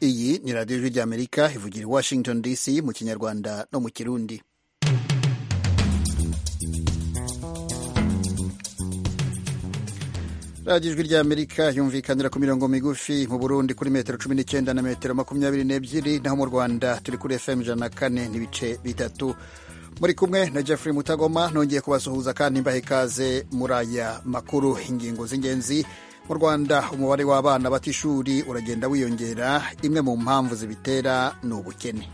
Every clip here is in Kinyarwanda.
iyi ni radiyo ijwi ry'amerika ivugira i washington dc mu kinyarwanda no mu kirundi radiyo ijwi ry'amerika yumvikanira ku mirongo migufi mu burundi kuri metero cumi n'icyenda na metero makumyabiri n'ebyiri naho mu rwanda turi kuri fm ijana na kane n'ibice bitatu muri kumwe na Jeffrey Mutagoma nongeye kubasuhuza kandi mbaha ikaze muri aya makuru. Ingingo z'ingenzi mu Rwanda, umubare w'abana bata ishuri uragenda wiyongera, imwe mu mpamvu zibitera ni ubukene.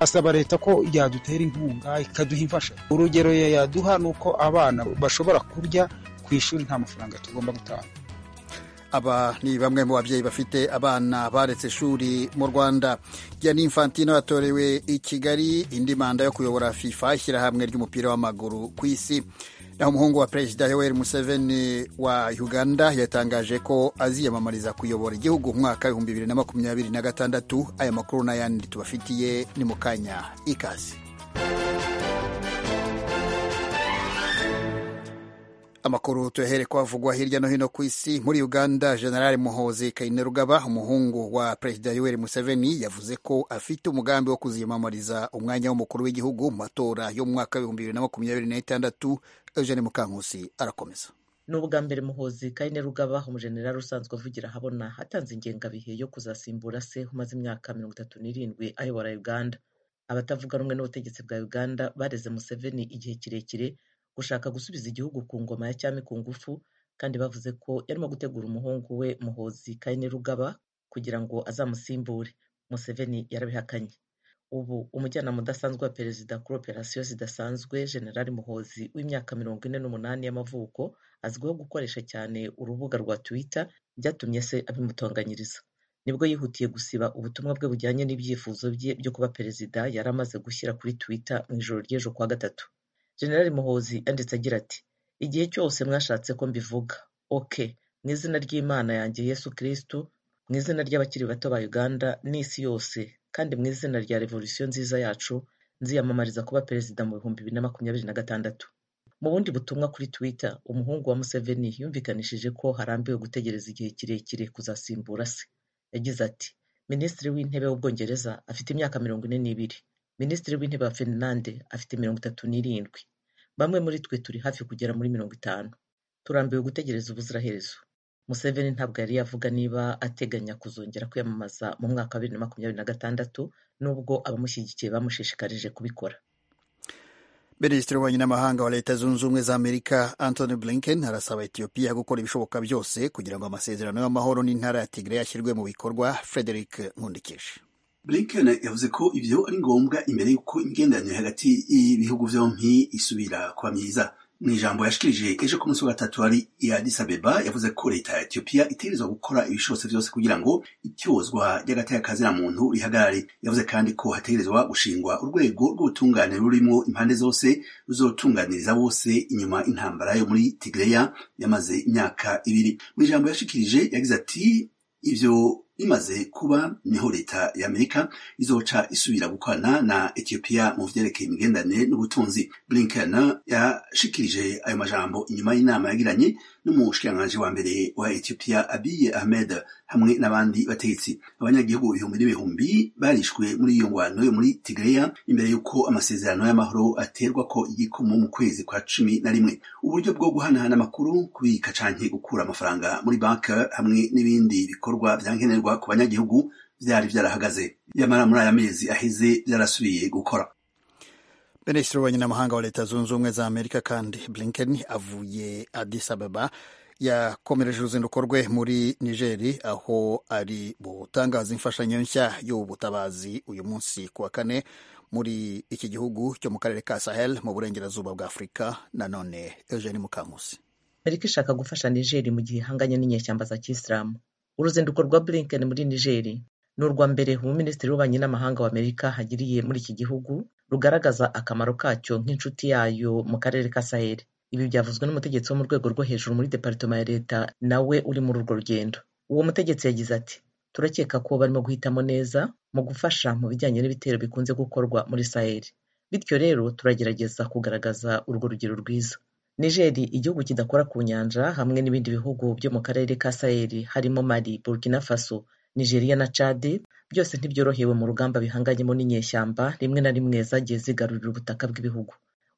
Asaba leta ko yadutera inkunga ikaduha imfasha. Urugero yaduha ni uko abana bashobora kurya ku ishuri nta mafaranga tugomba gutanga. Aba ni bamwe mu babyeyi bafite abana baretse ishuri mu Rwanda. Gianni Infantino yatorewe i Kigali indi manda yo kuyobora FIFA, ishyirahamwe ry'umupira w'amaguru ku isi. Naho umuhungu wa Perezida Yoweri Museveni wa Uganda yatangaje ko aziyamamariza kuyobora igihugu umwaka w'ibihumbi bibiri na makumyabiri na gatandatu. Aya makuru n'ayandi tubafitiye ni mu kanya ikaze. Amakuru tuyahere ko avugwa hirya no hino ku isi. Muri Uganda, General Muhozi Kainerugaba, umuhungu wa Perezida Yoweri Museveni, yavuze ko afite umugambi wo kuziyamamariza umwanya w'umukuru w'igihugu mu matora yo mu mwaka w'ibihumbi bibiri na makumyabiri na gatandatu. Eugene Mukankusi arakomeza. ni ubwa mbere muhozi kainerugaba umujenerali usanzwe avugira ahabona atanze ingengabihe yo kuzasimbura se umaze imyaka mirongo itatu n'irindwi ayobora uganda abatavuga rumwe n'ubutegetsi bwa uganda bareze museveni igihe kirekire gushaka gusubiza igihugu ku ngoma ya cyami ku ngufu kandi bavuze ko yarimo gutegura umuhungu we muhozi kainerugaba kugira ngo azamusimbure museveni yarabihakanye ubu umujyanama udasanzwe wa perezida kuri operasiyo zidasanzwe generali muhozi w'imyaka mirongo ine n'umunani y'amavuko azwiho gukoresha cyane urubuga rwa twitter byatumye se abimutonganyiriza nibwo yihutiye gusiba ubutumwa bwe bujyanye n'ibyifuzo bye byo kuba perezida yari amaze gushyira kuri twitter mu ijoro ry'ejo kuwa gatatu generali muhozi yanditse agira ati igihe cyose mwashatse ko mbivuga ok mu izina ry'imana yanjye yesu kirisitu mu izina ry'abakiri bato ba uganda n'isi yose kandi mu izina rya revolisiyo nziza yacu nziyamamariza kuba perezida mu bihumbi bibiri na makumyabiri na gatandatu mu bundi butumwa kuri twitter umuhungu wa museveni yumvikanishije ko harambiwe gutegereza igihe kirekire kuzasimbura se yagize ati minisitiri w'intebe w'ubwongereza afite imyaka mirongo ine n'ibiri minisitiri w'intebe wa finlande afite mirongo itatu n'irindwi bamwe muri twe turi hafi kugera muri mirongo itanu turambiwe gutegereza ubuziraherezo museveni ntabwo yari yavuga niba ateganya kuzongera kwiyamamaza mu mwaka wa bibiri na makumyabiri na gatandatu nubwo abamushyigikiye bamushishikarije kubikora Minisitiri w'ububanyi n'amahanga wa Leta Zunze Ubumwe za Amerika Anthony Blinken arasaba Ethiopia gukora ibishoboka byose kugira ngo amasezerano y'amahoro n'intara ya Tigray ashyirwe mu bikorwa. Frederick Nkundikije blinken yavuze ko ibyo ari ngombwa imbere y'uko imigenderanire hagati y'ibihugu byombi isubira kuba myiza mu ijambo yashikirije ejo ku munsi wa gatatu ari Addis Abeba yavuze ko leta ya etiyopiya itegerezwa gukora ibishobotse byose kugira ngo ityozwa ry'agaterekaziramuntu rihagarare yavuze kandi ko hategerezwa gushingwa urwego rw'ubutungane rurimo impande zose ruzotunganiriza bose inyuma intambara yo muri tigireya yamaze imyaka ibiri mu ijambo yashikirije yagize ati ibyo bimaze kuba niho leta ya amerika izoca isubira gukorana na etiyopiya mu vyerekeye imigenderanire n'ubutunzi blinken yashikirije ayo majambo inyuma y'inama yagiranye n'umushikiranganji wa mbere wa etiyopiya abiye ahmed hamwe n'abandi bategetsi abanyagihugu ibihumbi n'ibihumbi barishwe muri iyo ngwano yo muri tigreya imbere y'uko amasezerano y'amahoro aterwa ko igikumu mu kwezi kwa cumi na rimwe uburyo bwo guhanahana amakuru kubika canke gukura amafaranga muri banki hamwe n'ibindi bikorwa vyankenerwa ku banyagihugu vyari vyarahagaze nyamara muri aya mezi aheze vyarasubiye gukora Minisitiri w'ububanyi wa Leta Zunze Ubumwe za Amerika kandi Blinken avuye Addis Ababa yakomereje uruzinduko rwe muri Nigeri aho ari butangaza imfashanyo nshya y'ubutabazi uyu munsi ku wa kane muri iki gihugu cyo mu karere ka Sahel mu burengerazuba bwa Afurika nanone Eugene Mukankusi amerika ishaka gufasha nigeri mu gihe ihanganye n'inyeshyamba za kisilamu uruzinduko rwa blinken muri nigeri ni urwa mbere minisitiri w'ububanyi n'amahanga wa amerika hagiriye muri iki gihugu rugaragaza akamaro kacyo nk'inshuti yayo mu karere ka saheli ibi byavuzwe n'umutegetsi wo mu rwego rwo hejuru muri departema ya leta nawe uri muri urwo rugendo uwo mutegetsi yagize ati turakeka ko barimo guhitamo neza mu gufasha mu bijyanye n'ibitero bikunze gukorwa muri saheli bityo rero turagerageza kugaragaza urwo rugero rwiza nigeri igihugu kidakora ku nyanja hamwe n'ibindi bihugu byo mu karere ka saheli harimo mali burkina faso nigeria na chad byose ntibyorohewe mu rugamba bihanganyemo n'inyeshyamba rimwe na rimwe zagiye zigarurira ubutaka bw'ibihugu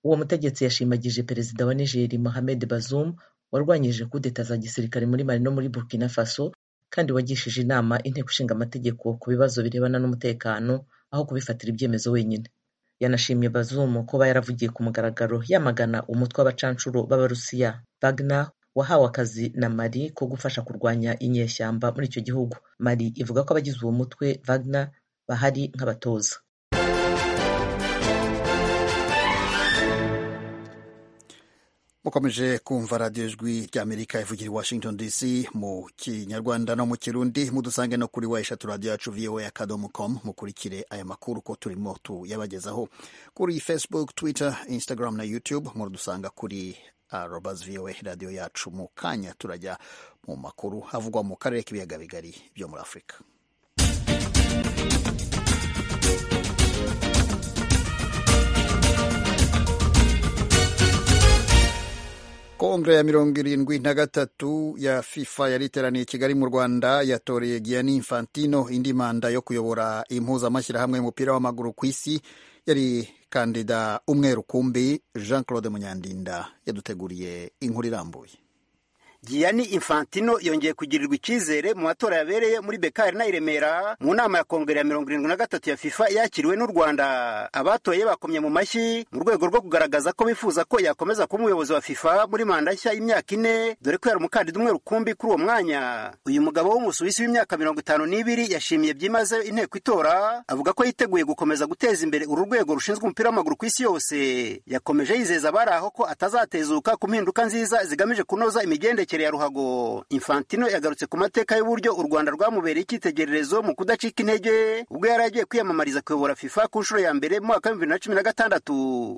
uwo mutegetsi yashimagije perezida wa nigeri mohamed bazoum warwanyije kudeta za gisirikare muri mali no muri burkina faso kandi wagishije inama inteko ishinga amategeko ku bibazo birebana n'umutekano aho kubifatira ibyemezo wenyine yanashimye bazumu kuba yaravugiye ku mugaragaro yamagana umutwe w'abacanshuro b'abarusiya bagna wahawe akazi na mari ko gufasha kurwanya inyeshyamba muri icyo gihugu mari ivuga ko abagize uwo mutwe bagna bahari nk'abatoza mukomeje kumva radiyo ijwi ry'amerika ivugira i washington dc mu kinyarwanda no mu kirundi mudusange no kuri wa eshatu radiyo yacu voa akadomo com mukurikire aya makuru ko turimo tuyabagezaho kuri facebook twitter instagram na youtube muradusanga kuri uh, robas voa radiyo yacu mu kanya turajya mu makuru havugwa mu karere k'ibiyaga bigari byo muri afurika kongere ya mirongo irindwi na gatatu ya fifa yari iteraniye i kigali mu rwanda yatoreye gianni infantino indi manda yo kuyobora impuzamashyirahamwe y'umupira w'amaguru ku isi yari kandida umwe rukumbi jean claude munyandinda yaduteguriye inkuru irambuye Gianni Infantino yongeye kugirirwa icyizere mu matora yabereye muri Bekari na Iremera mu nama ya kongere ya mirongo irindwi na gatatu ya FIFA yakiriwe n'u Rwanda. Abatoye bakomye mu mashyi mu rwego rwo kugaragaza ko bifuza ko yakomeza kuba umuyobozi wa FIFA muri manda nshya y'imyaka ine dore ko yari umukandida umwe rukumbi kuri uwo mwanya. Uyu mugabo w'umusuwisi w'imyaka mirongo itanu n'ibiri yashimiye byimazeyo inteko itora avuga ko yiteguye gukomeza guteza imbere uru rwego rushinzwe umupira w'amaguru ku isi yose. Yakomeje yizeza abari aho ko atazatezuka ku mpinduka nziza zigamije kunoza imigendekere ya ruhago infantino yagarutse ku mateka y'uburyo u rwanda rwamubereye icyitegererezo mu kudacika intege ubwo yari agiye kwiyamamariza kuyobora fifa ku nshuro ya mbere mu mwaka w'ibihumbi bibiri na cumi na gatandatu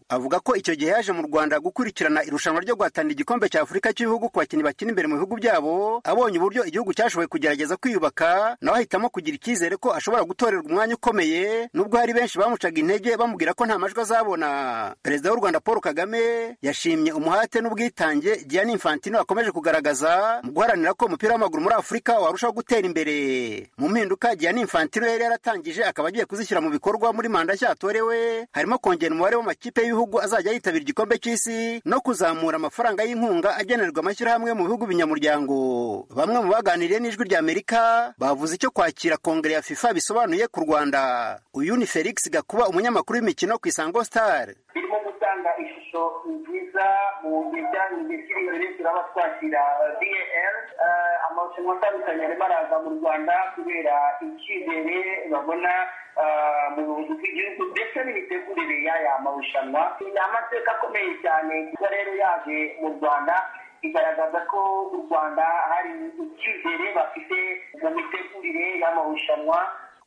avuga ko icyo gihe yaje mu rwanda gukurikirana irushanwa ryo guhatanira igikombe cya afurika cy'ibihugu ku bakinnyi bakina imbere mu bihugu byabo abonye uburyo igihugu cyashoboye kugerageza kwiyubaka nawe ahitamo kugira icyizere ko ashobora gutorerwa umwanya ukomeye nubwo hari benshi bamucaga intege bamubwira ko nta majwi azabona perezida w'u rwanda paul kagame yashimye umuhate n'ubwitange gianni infantino akomeje kugaragaza kugaragaza mu guharanira ko umupira w'amaguru muri afurika warushaho gutera imbere mu mpinduka gianni infantino yari yaratangije akaba agiye kuzishyira mu bikorwa muri manda nshya yatorewe harimo kongera umubare w'amakipe y'ibihugu azajya yitabira igikombe cy'isi no kuzamura amafaranga y'inkunga agenerwa amashyirahamwe mu bihugu binyamuryango bamwe mu baganiriye n'ijwi rya amerika bavuze icyo kwakira kongere ya fifa bisobanuye ku rwanda uyu ni felix gakuba umunyamakuru w'imikino ku isango star birimo gutanga ishusho nziza mu bijyanye n'imishyire imbere turaba twakira dl amarushanwa atandukanye arimo araza mu rwanda kubera icyizere babona mu buvuzi bw'igihugu ndetse n'imitegurire y'aya marushanwa ni amateka akomeye cyane kuba rero yaje mu rwanda igaragaza ko u rwanda hari icyizere bafite mu mitegurire y'amarushanwa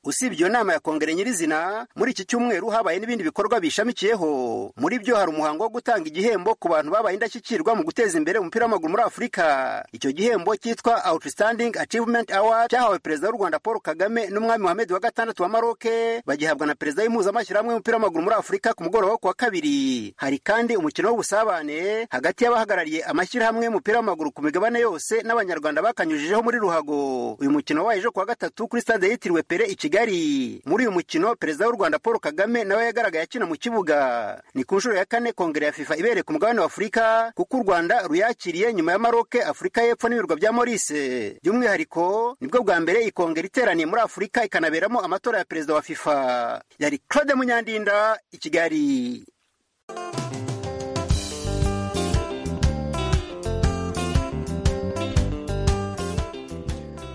usibye iyo nama ya kongere nyirizina muri iki cyumweru habaye n'ibindi bikorwa bishamikiyeho muri byo hari umuhango wo gutanga igihembo ku bantu babaye indashyikirwa mu guteza imbere umupira w'amaguru muri afurika icyo gihembo cyitwa outstanding achievement award cyahawe perezida w'u rwanda paul kagame n'umwami muhammed wa gatandatu wa maroke bagihabwa na perezida w'impuzamashyirahamwe w'umupira w'amaguru muri afurika ku mugoroba wo ku wa kabiri hari kandi umukino w'ubusabane hagati y'abahagarariye amashyirahamwe y'umupira w'amaguru ku migabane yose n'abanyarwanda bakanyujijeho muri ruhago uyu mukino wabaye ejo ku wa gatatu kuri stade yitiriwe pere i kigali muri uyu mukino perezida w'u rwanda paul kagame nawe yagaragaye akina mu kibuga ni ku nshuro ya kane kongere ya fifa ibereye ku mugabane wa afurika kuko u rwanda ruyakiriye nyuma ya maroke afurika y'epfo n'ibirwa bya morise by'umwihariko nibwo bwa mbere iyi kongere iteraniye muri afurika ikanaberamo amatora ya perezida wa fifa yari claude munyandinda i kigali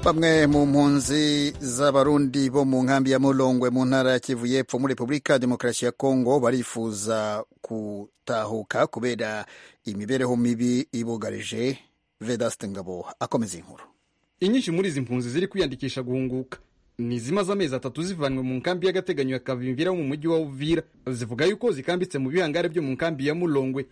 bamwe mu mpunzi z'abarundi bo mu nkambi ya mulongwe mu ntara ya kivu y'epfo muri repubulika demokarasi ya kongo barifuza gutahuka kubera imibereho mibi ibugarije vedaste ngabo akomeza inkuru inyinshi muri izi mpunzi ziri kwiyandikisha guhunguka ni zimaze amezi atatu zivanywe mu nkambi y'agateganyo ya kavimvira wo mu mujyi wa uvira zivuga yuko zikambitse mu bihangare byo mu nkambi ya mulongwe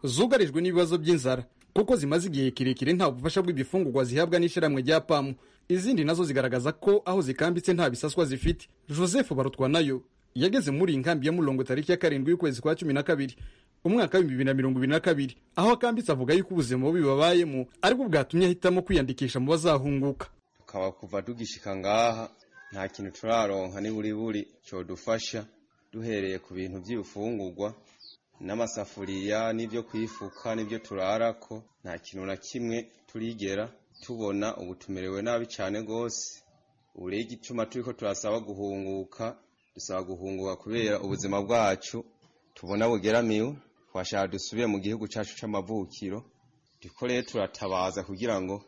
zugarijwe n'ibibazo by'inzara kuko zimaze igihe kirekire nta bufasha bw'ibifungurwa zihabwa n'ishyirahamwe rya pamu izindi nazo zigaragaza ko aho zikambitse nta bisaswa zifite joseph barutwa nayo yageze muri iyi nkambi ya murongo tariki ya karindwi y'ukwezi kwa cumi na kabiri umwaka w'ibihumbi bibiri na mirongo ibiri na kabiri aho akambitse avuga yuko ubuzima bubi babayemo aribwo bwatumye ahitamo kwiyandikisha mu bazahunguka tukaba kuva tugishika ngaha nta kintu turaronka n'iburiburi cyodufasha duhereye ku bintu by'ibifungurwa n'amasafuriya n'ibyo kwifuka n'ibyo turarako nta kintu na kimwe turigera tubona ubu tumerewe nabi cyane rwose ubu rero igituma turi ko turasaba guhunguka dusaba guhunguka kubera ubuzima bwacu tubona bugeramiwe twashaka dusubire mu gihugu cyacu cy'amavukiro duko rero turatabaza kugira ngo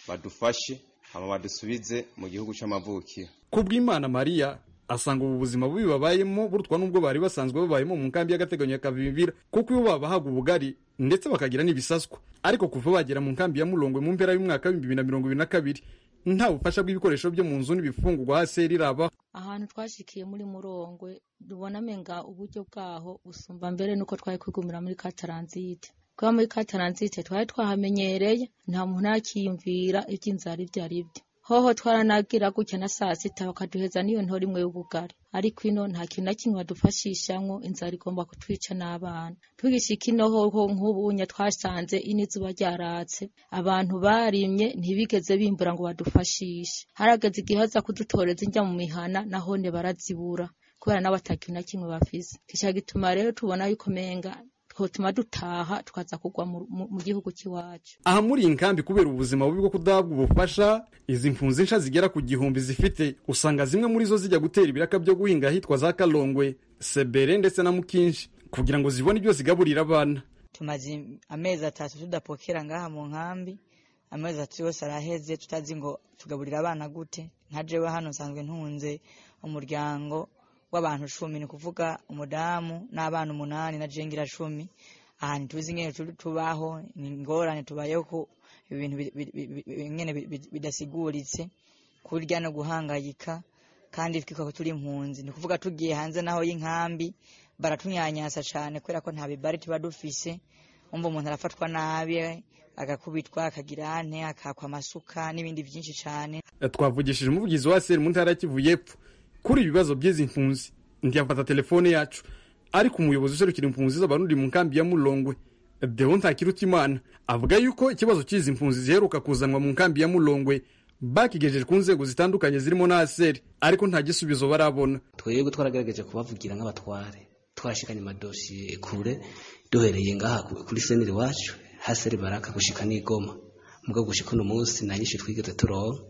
badufashe hama badusubize mu gihugu cy'amavukiro kubw'imana mariya asanga ubu buzima bubi babayemo burutwa n'ubwo bari basanzwe babayemo mu nkambi y'agateganyo ya kavimbira kuko iyo babahaga ubugari ndetse bakagira n'ibisaswa ariko kuva bagera mu nkambi ya murongwe mu mpera y'umwaka w'ibihumbi bibiri na mirongo ibiri na kabiri nta bufasha bw'ibikoresho byo mu nzu n'ibifungurwa hasi riraba ahantu twashyikiye muri murongwe dubona amenga uburyo bwaho busumba mbere nuko twari kwigumira muri kataranzite kuba muri kataranzite twari twahamenyereye nta muntu nakiyumvira iby'inzara ibyo ari byo hoho twaranagira gutya na saa sita bakaduheza n'iyo ntora imwe y'ubugari ariko ino nta kintu na kimwe badufashishamwo inzara igomba kutwica n'abana tugishika ino hoho nk'ubunya twasanze ino izuba ryaratse abantu barimye ntibigeze bimbura ngo badufashishe harageze igihe haza kudutoreza injya mu mihana nahone barazibura kubera nabo ata kintu na kimwe bafise kica gituma rero tubona yuko menga twotuma dutaha tukaza kugwa mu gihugu cy'iwacu aha muri iyi nkambi kubera ubuzima bubi bwo kudahabwa ubufasha izi mpunzi nsha zigera ku gihumbi zifite usanga zimwe muri zo zijya gutera ibiraka byo guhinga ahitwa za kalongwe sebere ndetse na mukinshi kugira ngo zibone ibyo zigaburira abana tumaze amezi atatu tudapokera ngaha mu nkambi amezi atatu yose araheze tutazi ngo tugaburira abana gute nka jewe hano nsanzwe ntunze umuryango w'abantu cumi ni ukuvuga umudamu n'abana umunani na jengira cumi aha ntituzi nyine tubaho ni ingorane tubayeho ko ibintu nyine bidasiguritse kurya no guhangayika kandi twikora ko turi impunzi ni ukuvuga tugiye hanze naho y'inkambi baratunyanyasa cyane kubera ko nta bibari tuba dufise wumva umuntu arafatwa nabi agakubitwa akagira ane akakwa amasuka n'ibindi byinshi cyane twavugishije umuvugizi wa seri mu ntara ya kivu y'epfo kuri ibibazo by'izi mpunzi ntiyafata telefone yacu ariko umuyobozi userukira impunzi z'abarundi mu nkambi ya murongwe dewo ntakirutimana avuga yuko ikibazo cy'izi mpunzi ziheruka kuzanwa mu nkambi ya murongwe bakigejeje ku nzego zitandukanye zirimo na aseri ariko nta gisubizo barabona twebwe twaragerageje kubavugira nk'abatware twashikanye amadosiye kure duhereye ngaha kuri seneri wacu haseri baraka gushika n'igoma mubwo gushika uno munsi nta nyinshi twigeze turonka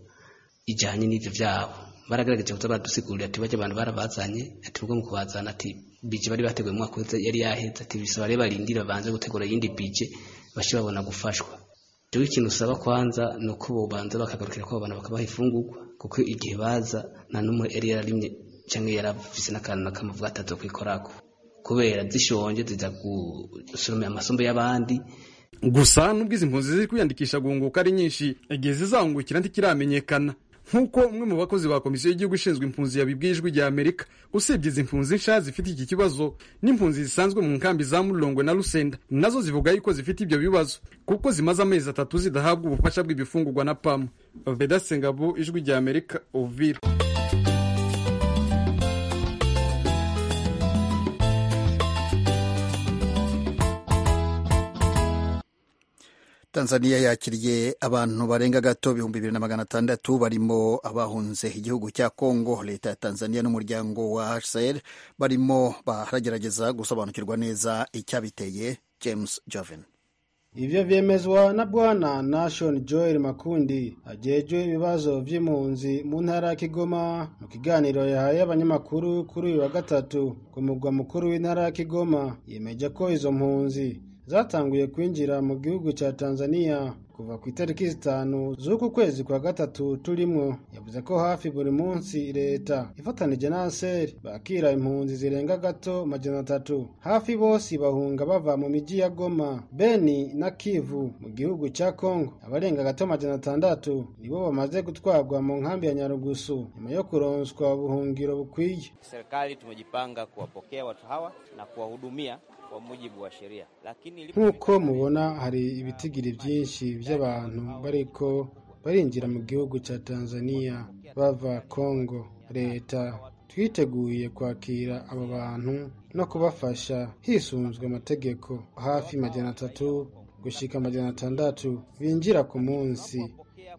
ijyanye n'ibyo byabo baragaragaje kuza baradusigurira ati bajya abantu barabazanye ati ubwo mu kubazana ati bije bari bateguye mu mwaka yari yaheze ati bisaba rero barindira banze gutegura iyindi bije bashe babona gufashwa jewe ikintu usaba kwanza ni uko bobanza bakagarukira kwabo abantu bakabaha ifungurwa kuko igihe baza nta n'umwe yari yararimye cyangwa yarafise n'akantu nakamwe avuga atazo kwikorako kubera zishonje ziza gusoromera amasombe y'abandi gusa nubwo izi mpunzi ziri kwiyandikisha guhunguka ari nyinshi igihe zizahungukira ntikiramenyekana nk'uko umwe mu bakozi ba komisiyo y'igihugu ishinzwe impunzi yabibwiye ijwi rya amerika usibye izi mpunzi nsha zifite iki kibazo n'impunzi zisanzwe mu nkambi za murongwe na rusenda nazo zivuga yuko zifite ibyo bibazo kuko zimaze amezi atatu zidahabwa ubufasha bw'ibifungurwa na pamu veda sengabo ijwi rya amerika uvira tanzania yakiriye abantu barenga gato ibihumbi bibiri na magana atandatu barimo abahunze igihugu cya congo leta ya tanzania n'umuryango wa hcr barimo baragerageza gusobanukirwa neza icyabiteye james joven ivyo vyemezwa na bwana nashon joel makundi ajejwe ibibazo vy'impunzi mu ntara ya kigoma mu kiganiro yahaye abanyamakuru kuri uyu wa gatatu ku mugwa mukuru w'intara ya kigoma yemeje ko izo mpunzi zatanguye kwinjira mu gihugu cya Tanzania kuva ku itariki zitanu z'uku kwezi kwa gatatu turimwo yavuze ko hafi buri munsi leta ifatanije na ANSER bakira impunzi zirenga gato majana atatu hafi bose bahunga bava mu miji ya Goma Beni na Kivu mu gihugu cya Kongo abarenga gato majana atandatu nibo bamaze gutwarwa mu nkambi ya Nyarugusu nyuma yo kuronswa ubuhungiro bukwiye serikali tumejipanga kuwapokea watu hawa na kuwahudumia kwa mujibu wa sheria lakini nk'uko mubona hari ibitigiri byinshi by'abantu bariko barinjira mu gihugu cya tanzania bava kongo leta twiteguye kwakira abo bantu no kubafasha hisunzwe amategeko hafi majana atatu gushika amajana atandatu binjira ku munsi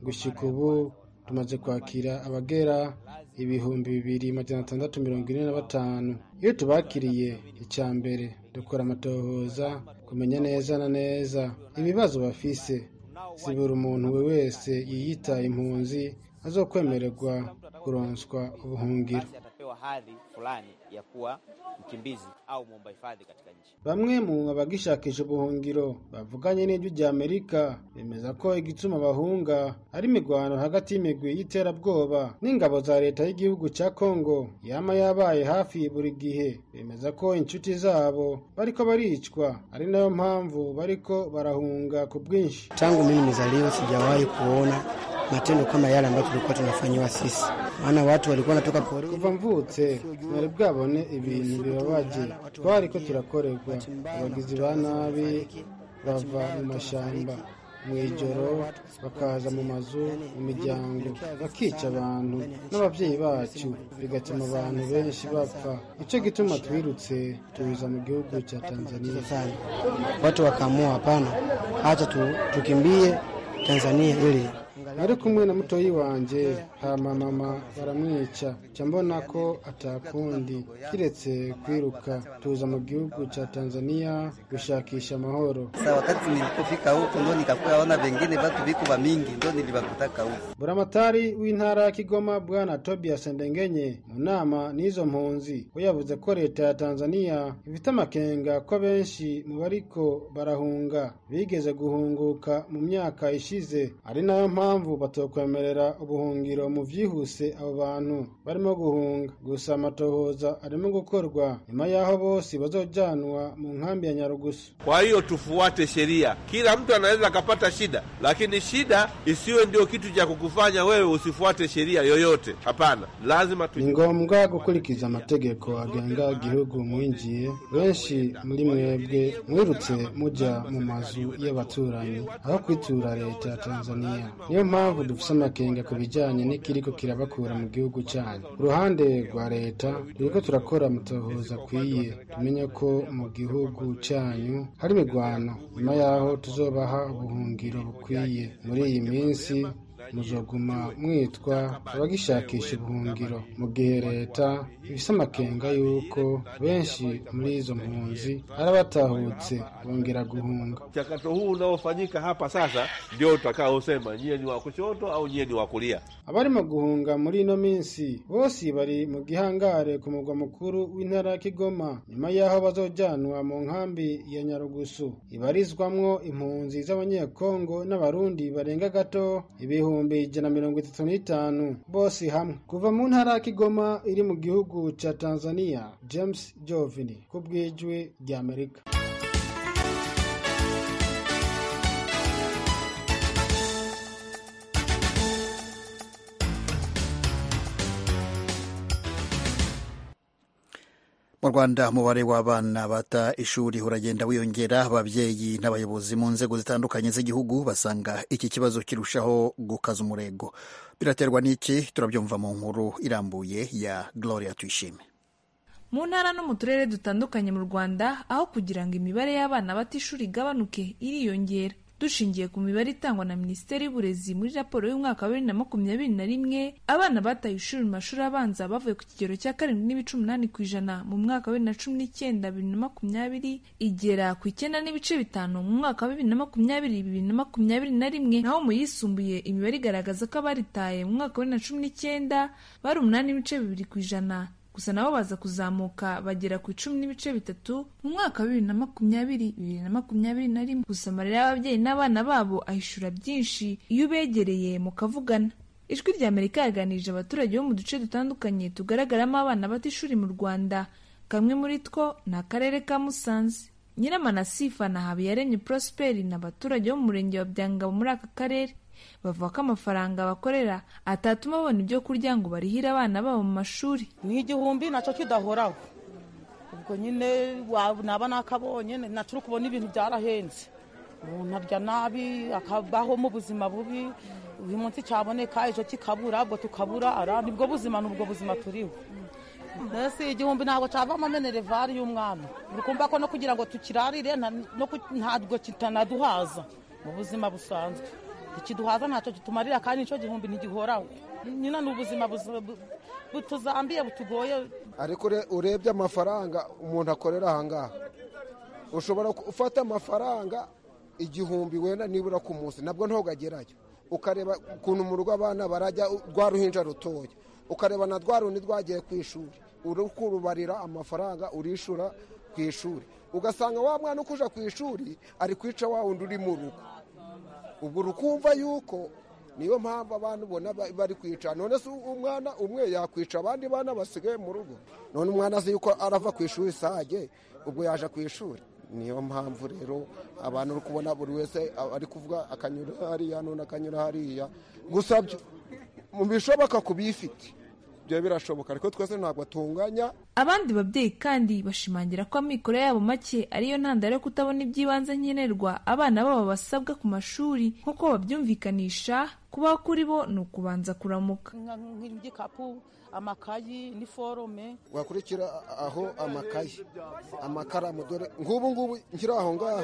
gushika ubu tumaze kwakira abagera ibihumbi bibiri magana atandatu mirongo ine na batanu iyo tubakiriye icya mbere dukora amatohoza kumenya neza na neza ibibazo bafise si buri umuntu we wese yiyita impunzi azokwemererwa kuronswa ubuhungiro basi atapewa hadhi fulani ya kuwa mkimbizi au muomba hifadhi katika nchi. bamwe mu bagishakisha ubuhungiro bavuganye n'ijwi rya amerika bemeza ko igituma bahunga ari imirwano hagati y'imigwi y'iterabwoba n'ingabo za leta y'igihugu cya kongo yama yabaye hafi buri gihe bemeza ko inshuti zabo bariko baricwa ari nayo mpamvu bariko barahunga ku bwinshi Tangu mimi nimezaliwa sijawahi kuona matendo kama yale ambayo tulikuwa tunafanyiwa sisi, maana watu walikuwa wanatoka porini. kuva mvutse ntari bwabone ibintu bibabaje twari ko turakorerwa abagizi ba nabi bava mu mashyamba mu ijoro bakaza mu mazu mu miryango bakica abantu n'ababyeyi bacu bigatuma abantu benshi bapfa nicyo gituma twirutse tubiza mu gihugu cya tanzania Watu wakaamua hapana, acha tu, tukimbie Tanzania ili nari kumwe na mutoyi wanjye hama mama baramwica nca mbona ko atakundi kiretse kwiruka tuza mu gihugu cya tanzania gushakisha amahoro Sasa wakati nilipofika huko ndo nikakuya ona vengine watu viko va mingi ndo nilivakutaka huko. buramatari w'intara ya kigoma bwana tobias ndengenye mu nama n'izo mpunzi we yavuze ko leta ya tanzania ifite amakenga ko benshi mu bariko barahunga bigeze guhunguka mu myaka ishize ari nayo mpamvu batokwemerera ubuhungiro mu vyihuse abo bantu barimo guhunga gusa amatohoza arimo gukorwa nyuma y'aho bose bazojanwa mu nkambi ya nyarugusu Kwa hiyo tufuate sheria. Kila mtu anaweza akapata shida, lakini shida isiwe ndio kitu cha kukufanya wewe usifuate sheria yoyote. Hapana, lazima tu ni ngombwa gukurikiza amategeko agenga igihugu mwinjiye benshi muri mwebwe mwirutse mujya mu mazu y'abaturanyi aho kwitura leta ya tanzania niyo mpamvu dufise amakenga ku bijyanye n'ikiriko kirabakura mu gihugu cyanyu ku ruhande rwa leta turiko turakora amatohoza akwiye tumenye ko mu gihugu cyanyu hari imirwano nyuma y'aho tuzobaha ubuhungiro bukwiye muri iyi minsi muzoguma mwitwa abagishakisha ubuhungiro mu gihe leta ibisa amakenga y'uko benshi muri izo mpunzi ari abatahutse bongera guhunga mchakato huu unaofanyika hapa sasa ndio utakaosema nyie ni wa kushoto au nyie ni wa kulia. abarimo guhunga muri ino minsi bose bari mu gihangare ku murwa mukuru w'intara ya kigoma nyuma y'aho bazojanwa mu nkambi ya nyarugusu ibarizwamwo impunzi z'abanyekongo n'abarundi barenga gato ibihumbi ijana na mirongo itatu n'itanu bose hamwe kuva mu ntara ya kigoma iri mu gihugu ca tanzania james jovini ku bwijwi rya amerika mu rwanda umubare w'abana bata ishuri uragenda wiyongera ababyeyi n'abayobozi mu nzego zitandukanye z'igihugu basanga iki kibazo kirushaho gukaza umurego biraterwa n'iki turabyumva mu nkuru irambuye ya gloria tuyishime mu ntara no mu turere dutandukanye mu rwanda aho kugira ngo imibare y'abana bata ishuri igabanuke iriyongera dushingiye ku mibare itangwa na minisiteri y'uburezi muri raporo y'umwaka wa bibiri na makumyabiri na rimwe abana bataye ishuri mu mashuri abanza bavuye ku kigero cya karindwi n'ibice umunani ku ijana mu mwaka wa bibiri na cumi n'icyenda bibiri na makumyabiri igera ku icyenda n'ibice bitanu mu mwaka wa bibiri na makumyabiri bibiri na makumyabiri na rimwe naho mu yisumbuye imibare igaragaza ko abaritaye mu mwaka wa bibiri na cumi n'icyenda bari umunani n'ibice bibiri ku ijana gusa nabo baza kuzamuka bagera ku icumi n'ibice bitatu mu mwaka wa bibiri na makumyabiri bibiri na makumyabiri na rimwe gusa amarira y'ababyeyi n'abana babo ahishura byinshi iyo ubegereye mukavugana ijwi rya amerika yaganirije abaturage bo mu duce dutandukanye tugaragaramo abana bata ishuri mu rwanda kamwe muri two ni akarere ka musanze nyiramanasifa na habiyaremye prosperi ni abaturage bo mu murenge wa byangabo muri aka karere bavuga ko amafaranga bakorera atatuma babona ibyo kurya ngo barihire abana babo mu mashuri ni igihumbi nacyo kidahoraho ubwo nyine wa- naba nakabonye naco uri kubona ibintu byarahenze umuntu arya nabi akabaho mu buzima bubi uyu munsi cyaboneka ejo kikabura ubwo tukabura ara nibwo buzima nubwo buzima turiho mbese igihumbi ntabwo cyavamo menerevare y'umwana uri kumva ko no kugira ngo tukirarire nta- no ku- ntabwo kitanaduhaza mu buzima busanzwe ntikiduhaza ntacyo kitumarira kandi nicyo gihumbi ntigihoraho nyina ni ubuzima buzima bu- butuzambiye butugoye ariko ure- urebye amafaranga umuntu akorera ahangaha ushobora ku- ufata amafaranga igihumbi wenda nibura ku munsi nabwo ntugagerayo ukareba ukuntu mu rugo abana barajya u- rwa ruhinja rutoya ukareba na rwa rundi rwagiye ku ishuri uri kurubarira amafaranga urishura ku ishuri ugasanga wa mwana ukuja ku ishuri ari kwica wa wundi uri mu rugo ubwo urukumva yuko niyo mpamvu abantu ubona ba- bari kwica none se umwana umwe yakwica abandi bana basigaye mu rugo none umwana azi yuko arava ku ishuri sage ubwo yaje ku ishuri niyo mpamvu rero abantu uri kubona buri wese ari kuvuga akanyura hariya none akanyura hariya gusa byo- mu bishoboka ku bifite ibyo birashoboka ariko twese ntabwo atunganya abandi babyeyi kandi bashimangira ko amikoro yabo make ariyo ntandaro yo kutabona iby'ibanze nkenerwa abana babo basabwa ku mashuri nk'uko babyumvikanisha kubaho kuri bo ni ukubanza kuramuka Nka- nk'igikapu amakayi niforome wakurikira aho amakayi amakaramu dore nk'ubu ngubu nkiri aho ngaho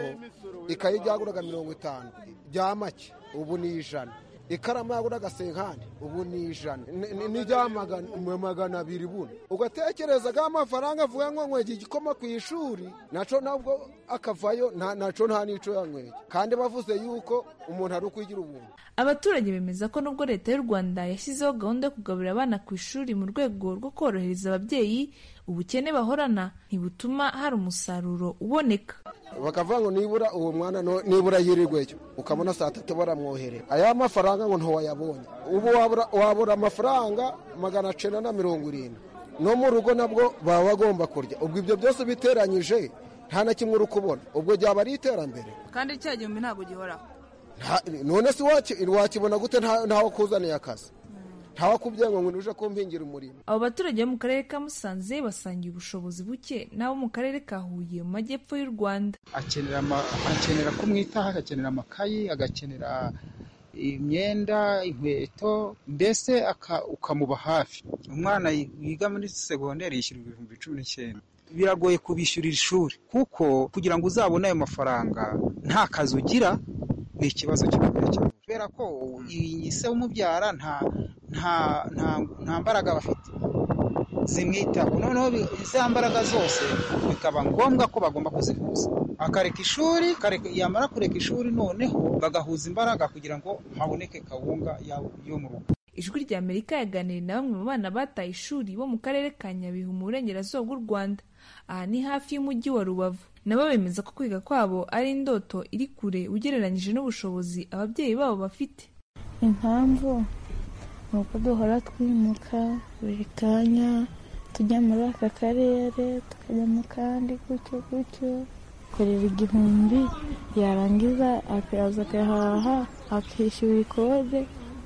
ikayi ryaguraga mirongo itanu rya make ubu ni ijana ikaramu yaguraga senkani ubu ni ijana Ni- ni- n'irya magana- mu magana abiri buno ugatekereza ko amafaranga avuga ngo nkwege igikoma ku ishuri naco nabwo akavayo nta- naco nta n'ico yankwege kandi bavuze yuko umuntu ari ukwigira ubuntu abaturage bemeza ko nubwo leta y'u rwanda yashyizeho gahunda yo kugaburira abana ku ishuri mu rwego rwo korohereza ababyeyi ubukene bahorana ntibutuma hari umusaruro uboneka bakavuga ngo nibura uwo mwana no- nibura yirirweyo ukabona saa tatu baramwoherera aya mafaranga ngo ntiwayabonye ubu wabura- wabura amafaranga magana cyenda na mirongo irindwi no mu rugo nabwo baba bagomba kurya ubwo ibyo byose biteranyije nta na kimwe uri kubona ubwo ryaba ari iterambere kandi cya gihumbi ntabwo gihoraho Nta- none se waki- wakibona gute nta- ntawakuzaniye akazi ntawakubwiye ngo ngo uje kumpingira umurimo abo baturage bo mu karere ka musanze basangiye ubushobozi buke n'abo mu karere ka huye mu majyepfo y'u rwanda akenera ama- akenera kumwitaho agakenera amakayi agakenera imyenda inkweto mbese aka- ukamuba hafi umwana wiga muri segonderi yishyurwa ibihumbi cumi n'icyenda biragoye kubishyurira ishuri kuko kugira ngo uzabone ayo mafaranga nta kazi ugira ni ikibazo kikomeye cyane kubera ko iyi se umubyara nta nta nta nta mbaraga bafite zimwitaho noneho bi- za mbaraga zose bikaba ngombwa ko bagomba kuzihuza akareka ishuri akareka- yamara kureka ishuri noneho bagahuza imbaraga kugira ngo haboneke kawunga ya- yo mu rugo ijwi rya amerika yaganiriye na bamwe mu bana bataye ishuri bo mu karere ka nyabihu mu burengerazuba bw'u rwanda aha ni hafi y'umujyi wa rubavu nabo bemeza ko kwiga kwabo ari indoto iri kure ugereranyije n'ubushobozi ababyeyi babo bafite impamvu ni uko duhora twimuka buri kanya tujya muri aka karere tukajya mu kandi gutyo gutyo kureba igihumbi yarangiza akaza agahaha akishyura ikode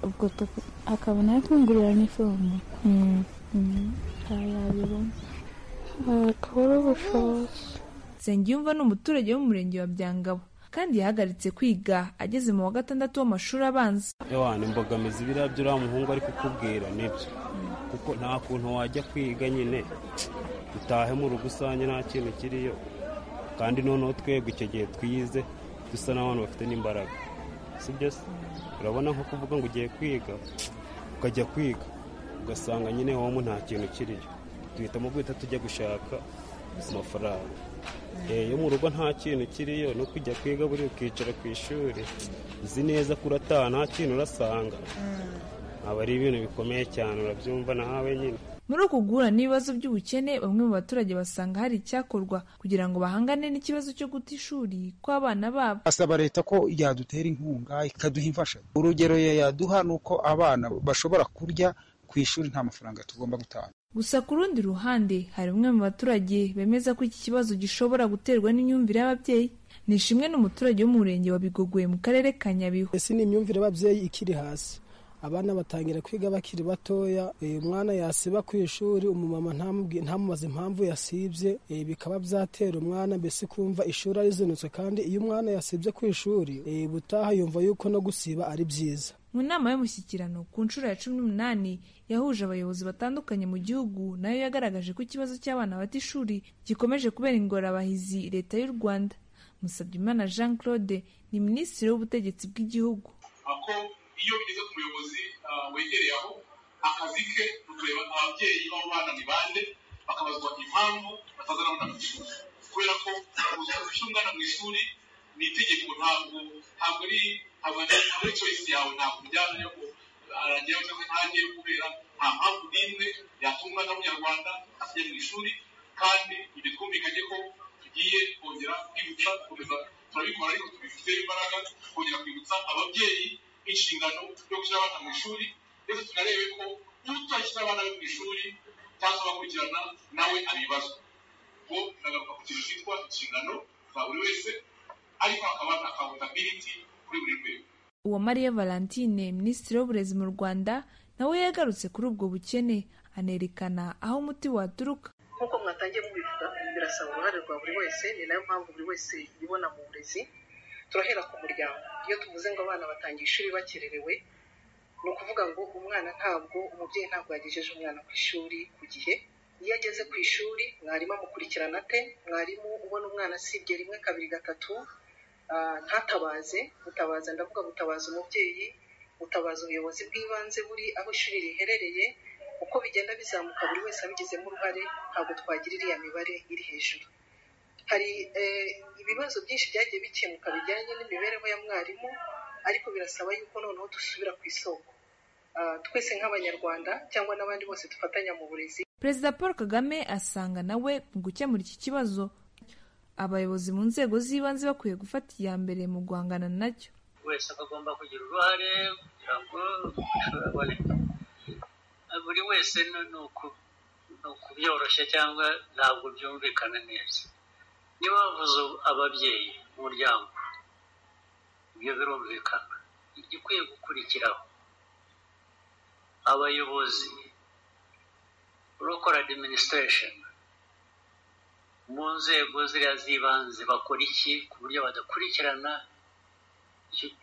ubwo tuku- akabona afungurira n'ifomu yabibona kubura ubushobozi nsengiyumva ni umuturage wo mu murenge wa byangabo kandi yahagaritse kwiga ageze mu wa gatandatu w'amashuri abanza ewana imbogamizi biriya byo uriya muhungu ari kukubwira nibyo kuko nta kuntu wajya kwiga nyine utahe mu rugo usanye nta kintu kiriyo kandi noneho twebwe icyo gihe twize dusa n'abantu bafite n'imbaraga si byo se urabona nko kuvuga ngo ugiye kwiga ukajya kwiga ugasanga nyine wowe nta kintu kiriyo duhitamo guhita tujya gushaka amafaranga Eh, iyo mu rugo nta kintu kiriyo no kujya kwiga buri ukicara ku ishuri uzi neza ko urataha nta kintu urasanga aba ari ibintu bikomeye cyane urabyumva nawe nyine muri uku guhura n'ibibazo by'ubukene bamwe mu baturage basanga hari icyakorwa kugira ngo bahangane n'ikibazo cyo guta ishuri kw'abana babo asaba leta ko yadutera inkunga ikaduha imfashanyo urugero ya- yaduha ni uko abana bashobora kurya ku ishuri nta mafaranga tugomba gutanga gusa ku rundi ruhande hari umwe mu baturage bemeza ko iki kibazo gishobora guterwa n'imyumvire y'ababyeyi nishimwe n'umuturage wo mu murenge wa bigogwe mu karere ka nyabihu ese ni imyumvire y'ababyeyi ikiri hasi abana batangira kwiga bakiri batoya eh, umwana yasiba ku ishuri umumama ntamubwi- ntamubaze impamvu yasibye eh, bikaba byatera umwana mbese kumva ishuri arizinutse kandi iyo umwana yasibye ku ishuri eh, butaha yumva yuko no gusiba ari byiza mu nama y'umushyikirano ku nshuro ya cumi n'umunani yahuje abayobozi batandukanye mu gihugu nayo yagaragaje ko ikibazo cy'abana bata ishuri gikomeje kubera ingorabahizi leta y'u rwanda musabyimana jean claude ni minisitiri w'ubutegetsi bw'igihugu ah, ko iyo bigeze ku muyobozi ah, wegereye aho akazi ke ni ukureba ababyeyi b'abo bana ni bande bakabazwa impamvu batazana abana ku ishuri kubera ko gushyira umwana mu ishuri ni itegeko ntabwo ntabwo ari ntabwo ari ntabwo ari choice yawe ntabwo bijyana yo ko aragira cyangwa ntagiye kubera nta mpamvu n'imwe yatuma umwana w'umunyarwanda akajya mu ishuri kandi ibi twumvikanye ko tugiye kongera kwibutsa gukomeza turabikora ariko tubifiteho imbaraga kongera kwibutsa ababyeyi inshingano yo gushyira abana mu ishuri ndetse tunarebe ko utashyira abana be mu ishuri cyangwa abakurikirana nawe abibazwa ngo nagaruka ku kintu cyitwa inshingano za buri wese ariko hakaba na accountability kuri buri rwego uwamariya valentine minisitiri w'uburezi mu rwanda nawe yagarutse kuri ubwo bukene anerekana aho umuti waturuka nk'uko mwatangiye mubivuga birasaba uruhare rwa buri wese ni nayo mpamvu buri wese yibona mu burezi turahera ku muryango iyo tuvuze ngo abana batangiye ishuri bakererewe ni ukuvuga ngo umwana ntabwo umubyeyi ntabwo yagejeje umwana ku ishuri ku gihe iyo ageze ku ishuri mwarimu amukurikirana ate mwarimu ubona umwana asibye rimwe kabiri gatatu ah, ntatabaze gutabaza ndavuga gutabaza umubyeyi gutabaza ubuyobozi bw'ibanze buri aho ishuri riherereye uko bigenda bizamuka buri wese abigizemo uruhare ntabwo twagira iriya mibare iri hejuru hari eh, ibibazo byinshi byagiye bikemuka bijyanye n'imibereho ya mwarimu ariko birasaba yuko noneho dusubira ku isoko Ah, twese nk'abanyarwanda cyangwa n'abandi bose dufatanya mu burezi perezida paul kagame asanga nawe mu gukemura iki kibazo abayobozi mu nzego z'ibanze bakwiye gufata iya mbere mu guhangana nacyo wese agomba kugira uruhare kugira ngo bishobore buri wese ni- ni uku- ni ukubyoroshya cyangwa ntabwo byumvikana neza niba bavuze ababyeyi umuryango ibyo birumvikana igikwiye gukurikiraho abayobozi local administration mu nzego ziriya z'ibanze bakora iki ku buryo badakurikirana icyo-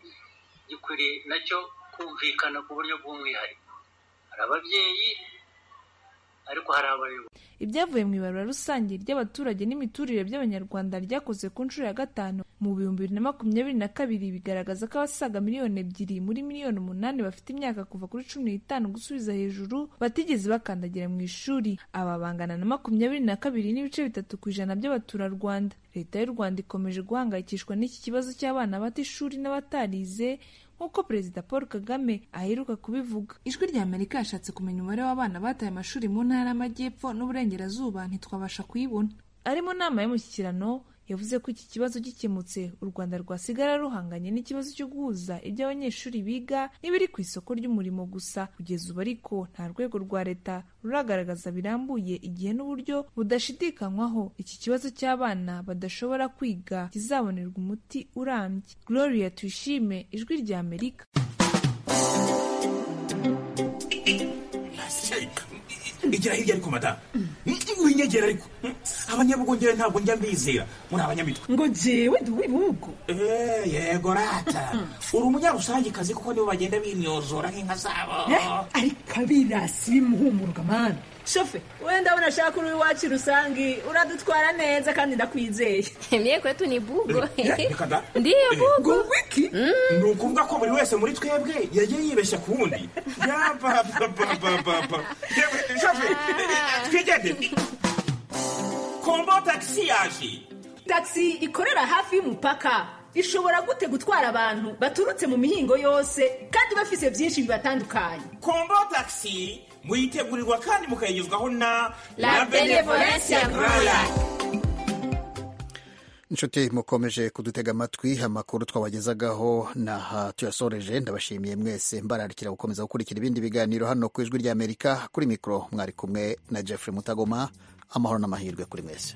gikwiriye nacyo kumvikana ku buryo bw'umwihariko hari ababyeyi ariko hari abayobozi ibyavuye mu ibarura rusange ry'abaturage n'imiturire by'abanyarwanda ryakoze ku nshuro ya gatanu mu bihumbi bibiri na makumyabiri na kabiri bigaragaza ko abasaga miliyoni ebyiri muri miliyoni umunani bafite imyaka kuva kuri cumi n'itanu gusubiza hejuru batigeze bakandagira mu ishuri aba bangana na makumyabiri na kabiri n'ibice bitatu ku ijana by'abaturarwanda leta y'u rwanda ikomeje guhangayikishwa n'iki kibazo cy'abana bata ishuri n'abatarize nk'uko perezida paul kagame aheruka kubivuga ijwi rya amerika yashatse kumenya umubare w'abana bataye amashuri mu ntara y'amajyepfo n'uburengerazuba ntitwabasha kuyibona ari mu nama y'umushyikirano yavuze ko iki kibazo gikemutse u rwanda rwasigara ruhanganye n'ikibazo cyo guhuza ibyo abanyeshuri biga n'ibiri ku isoko ry'umurimo gusa kugeza ubu ariko nta rwego rwa leta ruragaragaza birambuye igihe n'uburyo budashidikanywaho iki kibazo cy'abana badashobora kwiga kizabonerwa umuti urambye gloria tuyishime ijwi rya amerika igira hirya ariko madamu winyegera ariko abanyabugongere ntabwo njya mbizera muri abanyamitwe ngo jewe ndi uw'ibihugu Eh, yego rata uri umunyarusangikazi kuko nibo bagenda bimyozora nk'inka zabo ari kabirasi muhumuruka mani shofe wenda abona ashaka uri iwacu rusangi uradutwara neza kandi ndakwizeye mye kwetu ni bugo reka da ndiyo bugo wiki ni ukuvuga ko buri wese muri twebwe yagiye yibeshya ku wundi yabababababa twigendere kombo tagisi yaje tagisi ikorera hafi y'umupaka ishobora gute gutwara abantu baturutse mu mihingo yose kandi bafise byinshi bibatandukanye kombo tagisi muyitegurirwa kandi mukayigezwaho na La Benevolencia Grand inshuti mukomeje kudutega amatwi amakuru twabagezagaho n'aha tuyasoreje ndabashimiye mwese mbararikira gukomeza gukurikira ibindi biganiro hano ku ijwi ry'amerika kuri mikoro mwari kumwe na jeffrey mutagoma amahoro n'amahirwe kuri mwese